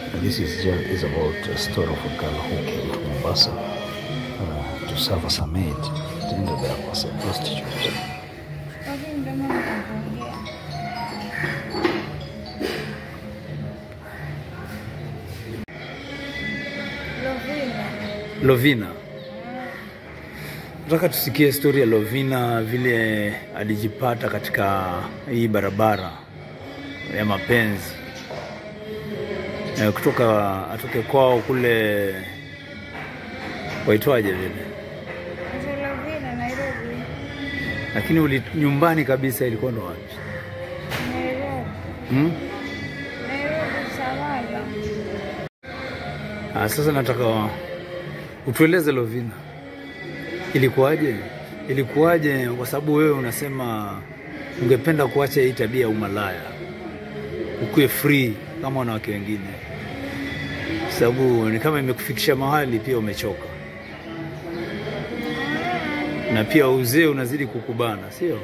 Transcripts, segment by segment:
This is just is about a story of a girl who came to Mombasa uh, to serve as a maid. It ended up as a prostitute. Lakini ndio maana nikaongea. Lovina. Lovina, nataka tusikie stori ya Lovina vile alijipata katika hii barabara ya mapenzi Eh, kutoka atoke kwao kule waitwaje vile, Ndio Lovina Nairobi. lakini uli, nyumbani kabisa ilikuwa ndo wapi? Nairobi. Hmm? Nairobi Samala. Ah, sasa nataka utueleze Lovina, ilikuwaje? Ilikuwaje? Kwa sababu wewe unasema ungependa kuacha hii tabia ya umalaya, ukuwe free kama wanawake wengine, sababu ni kama imekufikisha mahali pia umechoka, na pia uzee unazidi kukubana, sio?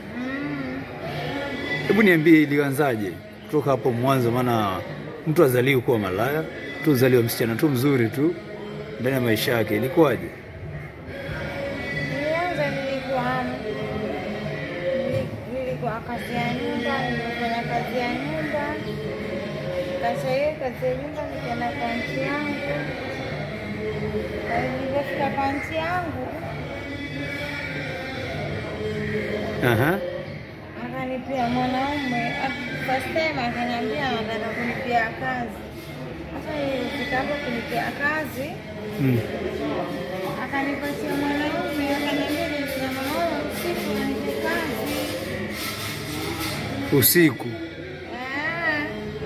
Hebu niambie, ilianzaje kutoka hapo mwanzo? Maana mtu azaliwi kuwa malaya, mtu azaliwa msichana tu mzuri tu ndani ya maisha yake, ilikuwaje? Nilianza nilikuwa nili- nilikuwa kazi ya nyumba, nilifanya kazi ya nyumba. Kasha hiyo kazi ya nyumba nikaenda kwa nchi yangu. Na Nilipofika kwa nchi yangu Aha. akanipia mwanaume, Ak- first time akaniambia anataka kunipia kazi. Sasa nilifika hapo kunipia kazi Mm. akanipatia mwanaume, akaniambia nilifanya mwanaume usiku nipe kazi. Usiku Ah.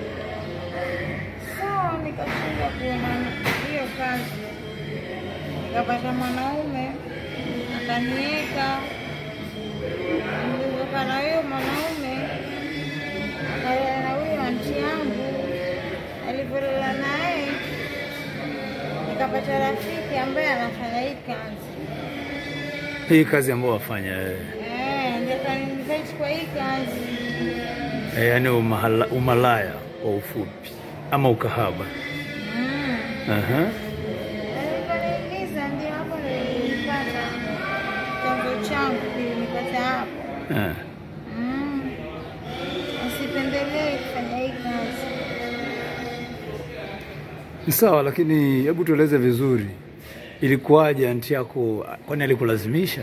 Sawa, nikashinda kuona hiyo kazi, nikapata mwanaume akaniweka. Nilivyokaa na huyo mwanaume akalala na huyo anti yangu, alivyolala naye nikapata rafiki ambaye anafanya hii kazi hii kazi ambayo wafanya wewe, Eh, ndio kaninvite kwa hii kazi. Eh, yaani umahala, umalaya kwa ufupi ama ukahaba. Mm. Aha. Alivyoniuliza ndio hapo nilipata chanzo changu kilinipata hapo. Eh. Mm. Usipendelee kufanya hii kazi. Ni sawa, lakini hebu tueleze vizuri, ilikuwaje? Anti yako kwani alikulazimisha?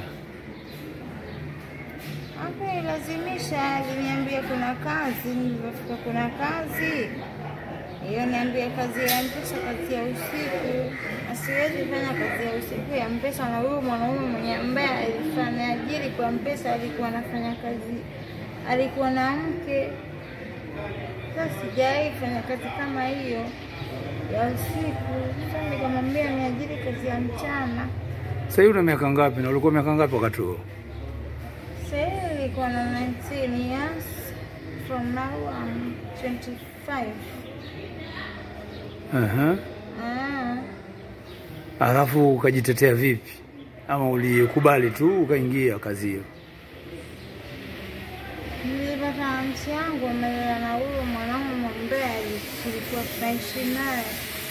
Hapo ilazimisha, aliniambia kuna kazi. Nilivyofika kuna kazi hiyo, niambia kazi ya mpesa, kazi ya usiku. Asiwezi fanya kazi ya usiku ya mpesa, na huyu mwanaume mwenye ambaye alifanya ajiri kwa mpesa alikuwa anafanya kazi, alikuwa na mke. Sasa sijawahi fanya kazi kama hiyo ya usiku. Sasa nikamwambia niajiri kazi ya mchana. Sasa hivi una miaka ngapi na ulikuwa miaka ngapi wakati huo? Sasa hivi nilikuwa na 19 years. From now I'm 25. Aha. Ah, Alafu ukajitetea vipi? Ama ulikubali tu ukaingia kazi hiyo? nilipata msi yangu amelala na huyo mwanaume ambaye tulikuwa tunaishi naye.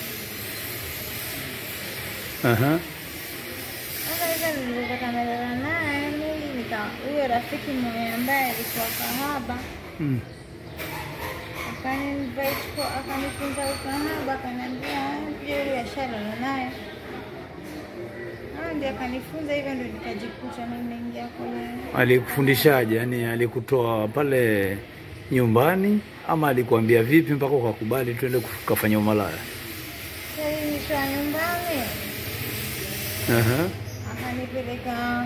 Aha. Sasa hivyo nilipopata amelala naye, mimi nika huyo rafiki mwenye ambaye alikuwa kahaba Mm. akaninvite kwa akanifunza ukahaba, akaniambia pia huyo ashalala naye. Ah, ndio akanifunza hivyo, ndio nikajikuta nimeingia kwenye Alikufundishaje? Yaani alikutoa pale nyumbani ama alikuambia vipi mpaka ukakubali tuende kufanya umalaya? Sasa hii nikiwa nyumbani Aha. akanipeleka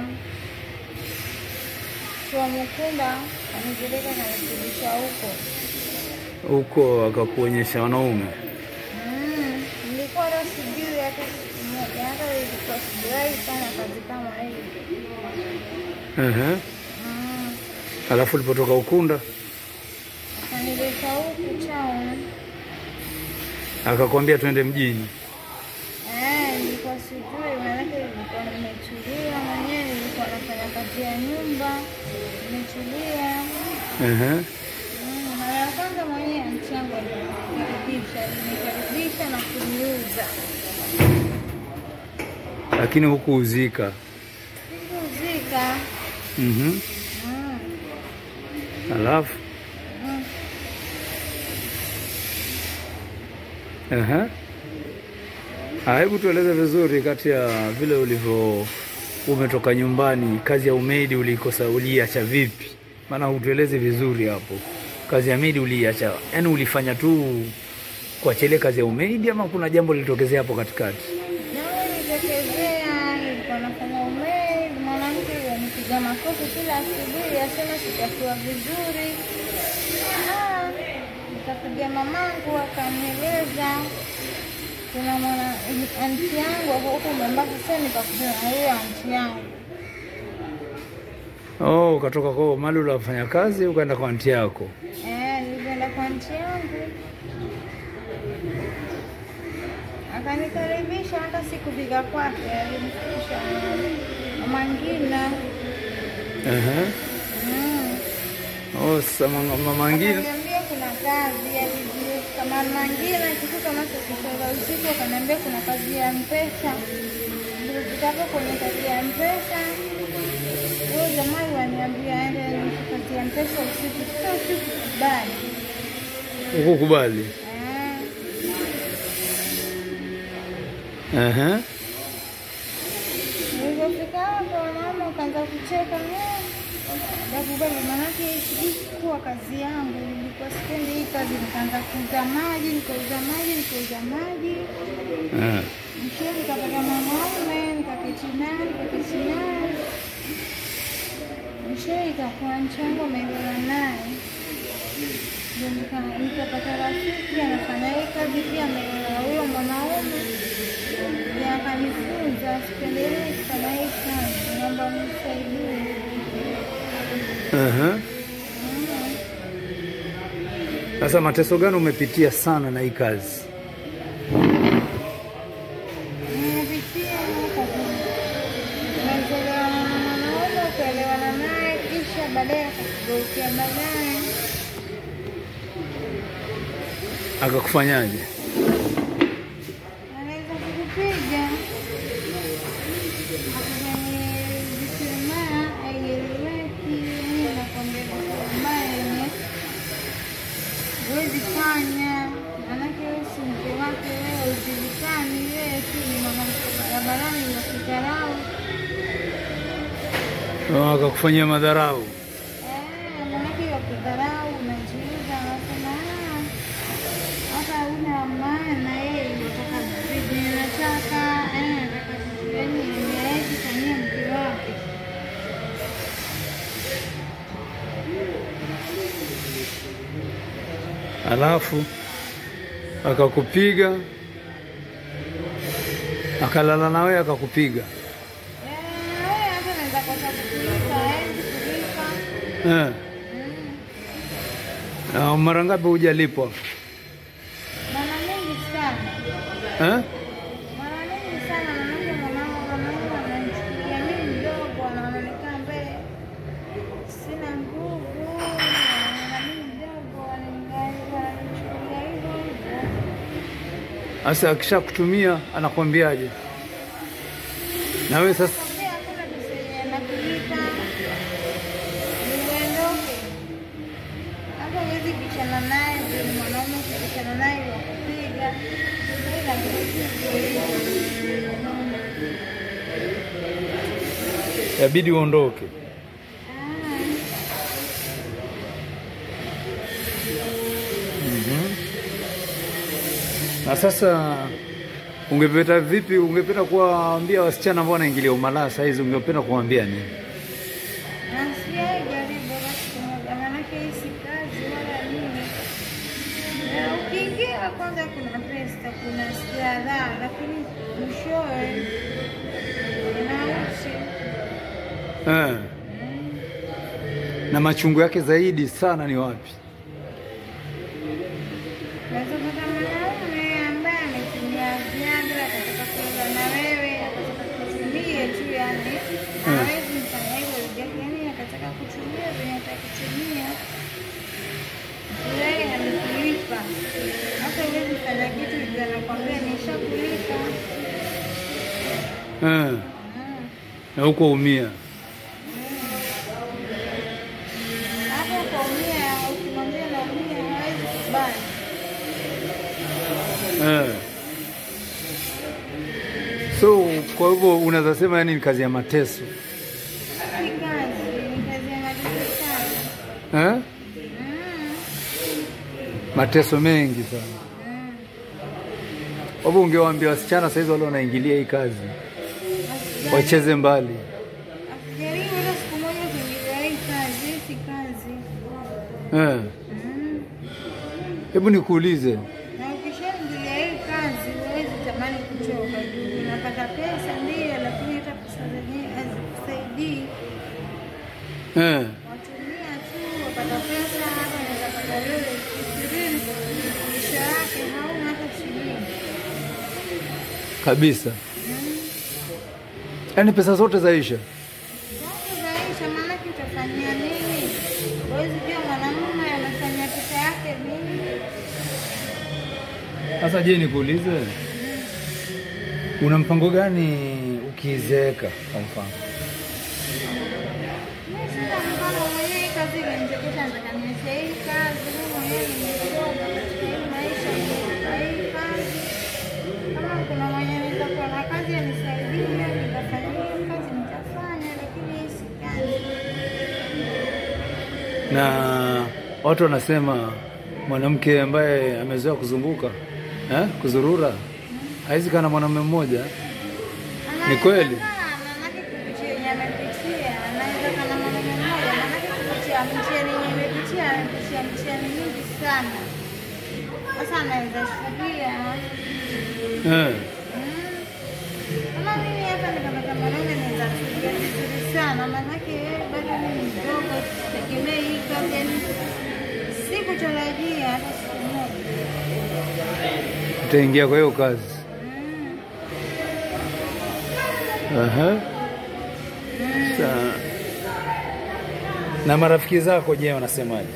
kwa Mukunda, akanipeleka kanifundisha huko. Huko akakuonyesha wanaume. Mm, nilikuwa hata sijui hata siku moja, hata ilikuwa sijawahi fanya kazi kama hii. Aha. Mm, Alafu ulipotoka Ukunda akanileta huku town. akakwambia twende mjini. Eh, nilikuwa sijui, maanake nilikuwa nimetulia mwenyewe, nilikuwa nafanya kazi ya nyumba, nimetulia. Aha. Mm, mara ya kwanza mwenyewe mchango alinikaribisha, alinikaribisha kunifuza. lakini hukuuzika. Kuzika. Mhm. Mm. Alafu Mm. Aha. Ah, Hebu tueleze vizuri kati ya vile ulivyo umetoka nyumbani, kazi ya umeidi ulikosa, uliacha vipi? Maana utueleze vizuri hapo, kazi ya meidi uliacha, yaani ulifanya tu kuachilia kazi ya umeidi ama kuna jambo lilitokezea hapo katikati? Nawe nitokezea, nilikuwa nafanya umeli, mwanamke yanipiga makofi kila asubuhi, asema sitakuwa vizuri. Ah, nikapiga mamangu akanieleza kuna mwana anti yangu ako huko Mombasa, sasa nikakutana na huyo anti yangu. Oh, ukatoka kwa mali unafanya kazi ukaenda kwa anti yako. Eh, nilikwenda kwa anti yangu akanikaribisha, hata sikufika kwake, alinifikisha Mama Ngina. Aha. Mm. Oh, sasa mama mama ngine Akaniambia kuna kazi alijua kama Mangina kitu kama saa sita za usiku, akaniambia kuna kazi ya mpesa. Nilifikapo kwenye kazi ya mpesa, huyo jamaa waniambia aende kazi ya mpesa usiku. Sasa usiku kubali ukukubali. Aha. Nilipofika hapo mama ukaanza kucheka nakubali, manake sijui kuwa kazi yangu ilikuwa sipendi hii kazi. Nikaanza kuuza maji, nikauza maji, nikauza maji Ah. Mwishowe nikapata mwanaume nikaketi naye nikaketi naye, mwishowe ikakuwa nchango ameelewa naye, ndio nika- nikapata rafiki anafanya hii kazi pia ameelewa huyo mwanaume, ndio akanifunza sipendelee kufanya hii kazi, naomba mnisaidie. Aha. Mm. Sasa mateso gani umepitia sana na hii kazi? Nimepitia kazi, umezoelewana na mwanaume ukaelewana naye, kisha baadaye akakugeukia baadaye Akakufanyaje? anaweza kukupiga akufanye visema aieleweki, yani anakwambia vitu ambaye yenye huwezi fanya, manake wewe si mke wake, wewe ujulikani, wewe tu ni mwanamke barabarani wakidharau. Oh, akakufanyia madharau. Eh, manake wakidharau unajiuza, anasema "Ah, hata una maana yeye unataka vipi, anataka eh, anataka vitu yani hawezi fanyia mke wake. Alafu akakupiga, akalala na wewe akakupiga. Eh, wewe hata unaweza kosa kulipa, hawezi kulipa. Eh. Na mara ngapi hujalipwa? Mara mingi sana, Eh? mara mingi sana, manake mwanangu mwanangu ananichukulia mimi mdogo, anaonekana mbele sina nguvu, anaona mimi mdogo, ananichukulia hivyo hivyo. Sasa akishakutumia anakwambiaje? Na wewe sasa Nakwambia hakuna pesa yenye anakulipa, uondoke. Hata huwezi bishana naye, ndio ni mwanaume ukibishana naye wakupiga. Ila yabidi uondoke. Ah. Na sasa ungependa vipi? Ungependa kuwaambia wasichana ambao wanaingilia umalaya saa hizi, ungependa kuwaambia nini? Nasiai jaribu basi kumoja, manake hii si kazi wala nini. Na ukiingia kwanza, kuna pesa, kuna starehe, lakini mwishowe inauchi. Eh. Na machungu yake zaidi sana ni wapi? Unaweza pata mwanaume ambaye ametumia Viagra akataka kuoga na wewe, akataka kutumie tu, yani hawezi mfanya hivyo ujake, yani akataka kutumia venye atakutumia wewe, hamkulipa hata huwezi fanya kitu, anakwambia nishaku Eh, Mm. na huko umia. Hapo ukaumia, ukimwambia naumia hawezi kubali. Eh. So kwa hivyo unaweza sema yani ni kazi ya mateso Si kazi, ni kazi ya mateso sana. eh? Mm. Mateso mengi sana. Mm. Kwa hivyo ungewaambia wasichana saizi wale wanaingilia hii kazi Asijaribu- wacheze mbali. asijaribu hata siku moja kuingilia hii kazi, hii si kazi. Eh. Mm. Hebu nikuulize, Na ukishaingilia hii kazi huwezi tamani kuchoka juu unapata pesa ndio, lakini hata pesa zenyewe hazikusaidii. eh. Watumia tu wapata pesa, hata unaweza pata leo elfu ishirini mwisho yake hauna hata shilingi. kabisa, Mm. yaani pesa zote zaisha. Sasa zaisha, maanake utafanyia nini? Huwezi jua mwanamume anafanya pesa yake nini. Sasa je, nikuulize, una mpango gani ukizeeka? Kwa mfano Mimi sina mpango mwenyewe, hii kazi ilinichekesha, nataka niache hii kazi. Mimi mwenyewe nimechoka katika hii maisha, nimechoka hii kazi. Kama kuna mwenye nitakuwa na kazi anisaidie, nitafanya hiyo kazi, nitafanya, lakini hii si kazi. na watu wanasema mwanamke ambaye amezoea kuzunguka eh, kuzurura hawezi kaa na mwanamume mmoja. Ni kweli? Manake kupitia yenye amepitia, anaweza kana mwanaume mmoja, manake kupitia mtihani yenye amepitia, amepitia mtihani mingi sana. Sasa anaweza shuhudia Eh, Mm. Kama mimi hapa nikapata mwanaume naweza kusaidia vizuri sana, maanake yeye bado ni mdogo, sitegemei hii kazi, yani sikutarajia hata siku moja. utaingia kwa hiyo kazi. Mm. Aha. Sa na marafiki zako je, wanasemaje?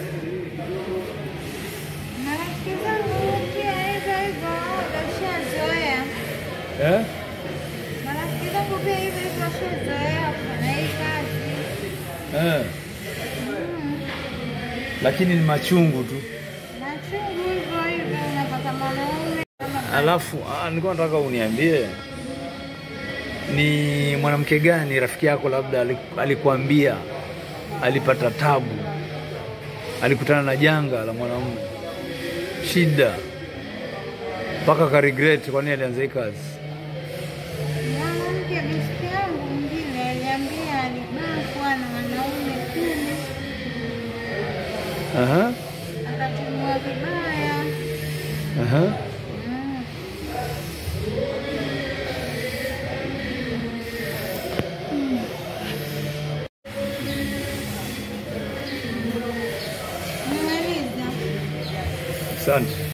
Marafiki zangu pia hivyo hivyo, washazoea. Eh? Marafiki zangu pia hivyo hivyo, washazoea kufanya hii kazi. Eh. Mm. Lakini ni machungu tu. Machungu hivyo hivyo, unapata mwanaume kama Alafu ah, nilikuwa nataka uniambie ni mwanamke gani rafiki yako labda ali- alikuambia alipata tabu, alikutana na janga la mwanamume, shida mpaka ka regret kwa nini alianza hii kazi. Mwanamke besti yangu mwingine aliambia alibakwa na wanaume kumi, Aha, akatumiwa vibaya. aha. Mm. Nimemaliza. Asante.